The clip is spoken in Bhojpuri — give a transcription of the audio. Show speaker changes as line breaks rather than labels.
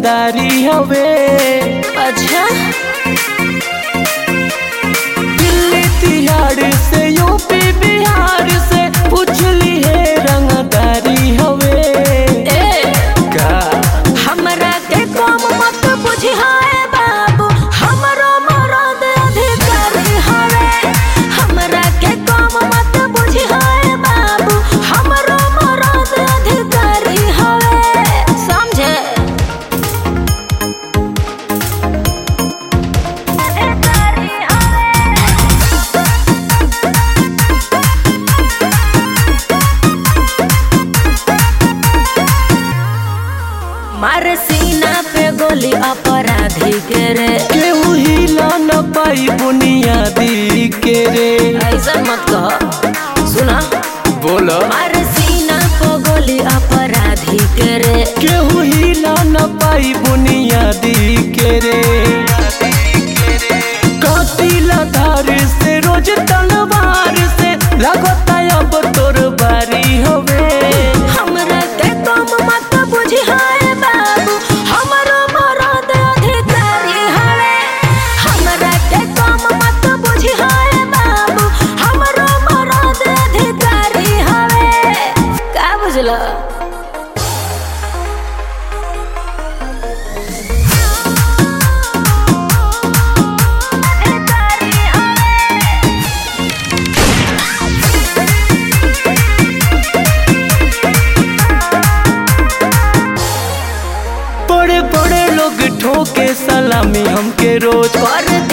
रंगदारी हवे
अच्छा
दिल्ली तिहाड़ से यूपी बिहार से पूछली है रंगदारी हवे
ए
का
हमरा के कम मत बुझाए बाबू हमरो मरद अधिकारी हवे हमरा के कम मत बुझाए बाबू हमरो मरद अधिकारी हवे समझे अधिकारी हवे मार सीना पे गोली अपराधी के रे
केहू हिला न पाई बुनियादी के रे
ऐसा मत कह सुना
बोलो
मार सीना पे गोली अपराधी के रे
केहू हिला न पाई बुनियादी के रे कातिला धार से रोज तलवार से लगता अब तोर बारी होवे
हमरा के कम मत बुझाए बाबू हमरो मरद अधिकारी हवे हमरा के कम मत बुझाए बाबू हमरो मरद अधिकारी हवे का बुझला
बड़े बड़े लोग ठोके सलामी हमके रोज
कर